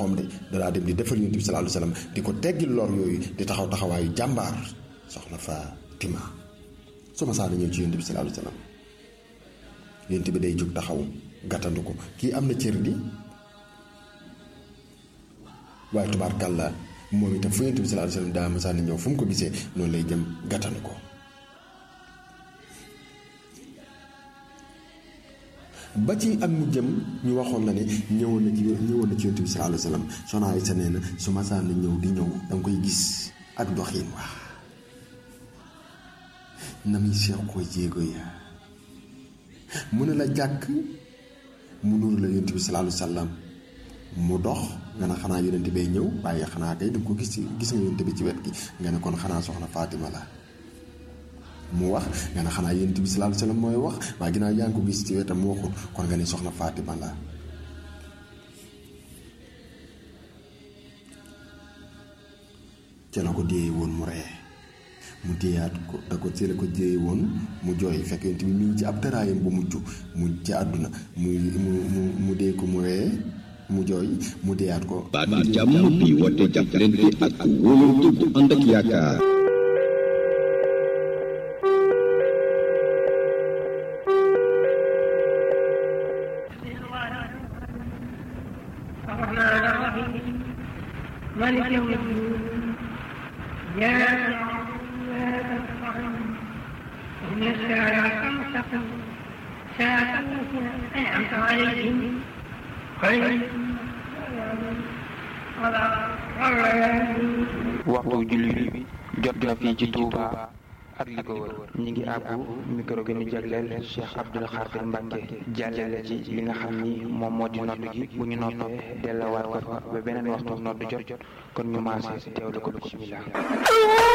loxoom de danaa dem di defal yonent bi sallallahu alayhi wasallam di ko teggil lor yooyu di taxaw taxawaayu jàmbaar soxna Fatima su ma saa na ñëw ci yonent bi sallallahu alayhi wasallam yonent bi day jóg taxaw gàttandu ko kii am na cër di waaye tubaarkàlla moom itam fu yonent bi sallallahu alayhi wasallam daa ma saa na ñëw fu mu ko gisee noonu lay jëm gàttandu ko ba ci ak mu jëm ñu waxoon la ne ñëwoon na ci ñëwoon na ci yonent bi sallallahu alayhi wasallam soxna Aysa nee na su ma saa na ñëw di ñëw danga koy gis ak doxiin waa na muy seex ko jéego ya mu ne la jàkk mu nuru la yonent bi sallallahu alayhi wasallam mu dox nga ne xanaa yonent bay ñëw waaye xanaa kay danga ko gis ci gis nga yonent bi ci wet gi nga ne kon xanaa soxna Fatima la mu wax nga ne xanaa yonent bi sallallahu alayhi wasallam mooy wax waaye ginnaaw yaa ngi ko gis ci wetam mu waxul kon nga ne soxna Fatima la ca la ko déye woon mu ree mu déyaat ko da ko ci la ko déye woon mu jooy fekk yonent bi mi ngi ci ab tëraayam bu mujj mu ci àdduna mu mu mu mu dee ko mu ree mu jooy mu déyaat ko baatu jàmm bi woote jàppalante ak wóolante bu ànd ak yaakaar الرحمن الرحيم مالك يوم الدين إياك نعبد وإياك نستعين اهدنا الصراط المستقيم صراط الذين أنعمت عليهم غير waxtu julli bi jot na fii ci Touba ak li ko wër ñi ngi àbbu micro gi ñu jagleel Cheikh Abdoul Khadir Mbacke jàllale ci li nga xam ni moom moo di nodd gi bu ñu noppee delluwaat ko fa ba beneen waxtu nodd jot kon ñu maase teewlu ko bismillah